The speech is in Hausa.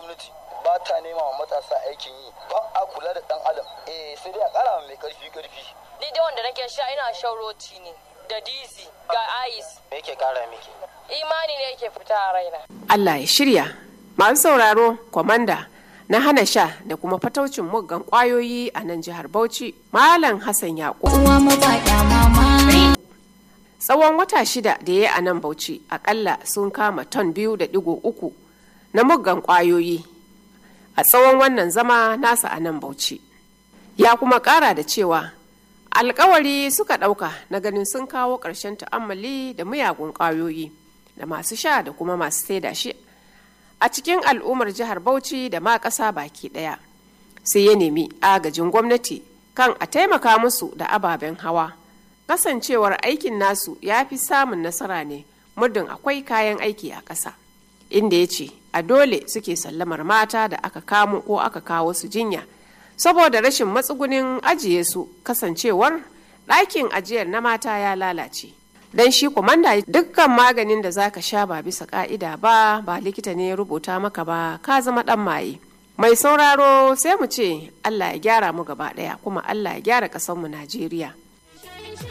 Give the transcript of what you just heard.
gwamnati ba ta nema wa matasa aikin yi ba a kula da dan adam eh sai dai a kara mai karfi karfi ni dai wanda nake sha ina shan roti ne da dizi ga ice me yake kara miki imani ne yake fita a raina Allah ya shirya masu sauraro kwamanda na hana sha da kuma fataucin muggan kwayoyi a nan jihar Bauchi Malam Hassan Yaƙub uwa mabaɗa mama tsawon wata shida da ya yi a nan Bauchi akalla sun kama ton biyu da digo uku na muggan kwayoyi a tsawon wannan zama nasa a nan Bauchi ya kuma ƙara da cewa alkawari suka ɗauka na ganin sun kawo ƙarshen ta'ammali da miyagun ƙwayoyi da masu sha da kuma masu saida shi a cikin al'ummar jihar bauchi da ma ƙasa baki ɗaya sai ya nemi agajin gwamnati kan a taimaka musu da ababen hawa kasancewar aikin nasu ya fi samun nasara ne muddin akwai kayan aiki a ƙasa inda ya ce a dole suke sallamar mata da aka kamo ko aka kawo su jinya saboda rashin matsugunin ajiye su kasancewar ɗakin ajiyar na mata ya lalace don shi kumanda dukkan maganin da zaka sha ba bisa ka'ida ba ba likita ne ya rubuta maka ba ka zama ɗan maye mai sauraro sai mu ce allah ya gyara mu gaba ɗaya kuma allah ya gyara ƙasarmu najeriya